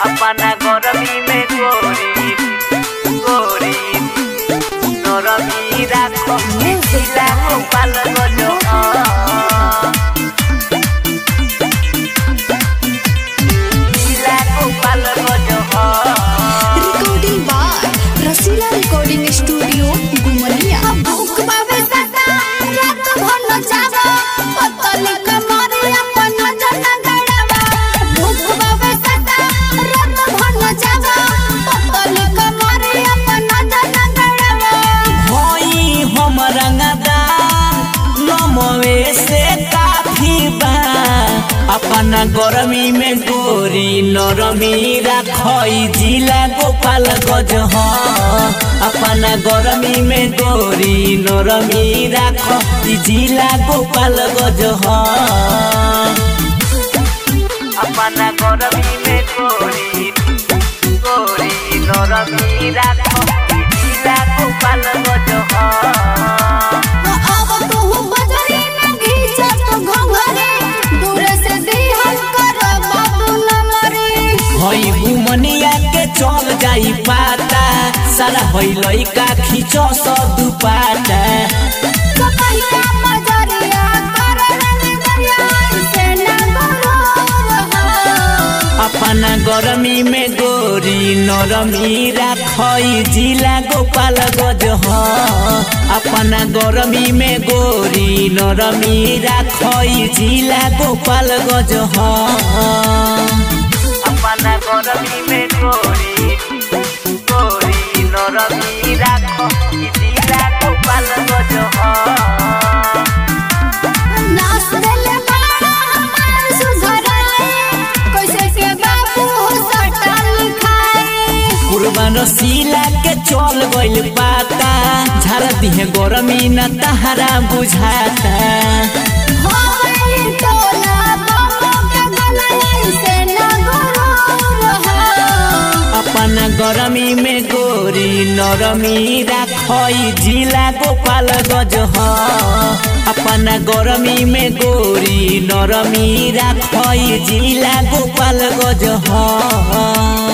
अपना गरमी में गोरी गोरी नरमी राखो मिथिला गोपाल गजो मिथिला गोपाल गजो recording by Rasila recording studio गुमनिया भूख बाबे सदा रात भर नचावा पतली कमरे अपन जन गड़ावा भूख बाबे सदा रात भर नचावा पतली कमरे अपन जन गड़ावा होई हम रंगदार नमवे से काफी बा अपना गरमी में गोरी नरमी राखई जिला गोपाल गज ह अपना गरमी में गोरी नरमी राख जिला गोपाल गज ह अपना गरमी में गोरी गोरी नरमी राख जिला गोपाल गज ह अब तू बजरी न घीचा तो घंघरे दूर से दिहल कर बाबू नमरे हई घुमनिया के चल जाई पाता सारा हई लइका खींचो स दुपाटा कपैया मजरिया करन दरिया से न गरो अपना गरमी में गोरी नरमी राखई जिला गोपाल गज ह अपना गरमी में गोरी नरमी राखई जिला गोपाल गज ह अपना गरमी में गोरी गोरी नरमी राखई जिला गोपाल गज ह नाच देले बाड़ा हमार सुधराए कैसे के बाबू सटल खाए कुर्बान रसीला के चल गइल पाता झाड़ दिहे गरमी न तहरा बुझाता होई टोला बाबू के गले से न गरो अपना गरमी में गोरी नरमी राखई जिला गोपाल गज ह अपना गरमी में गोरी नरमी राखई जिला गोपाल गज ह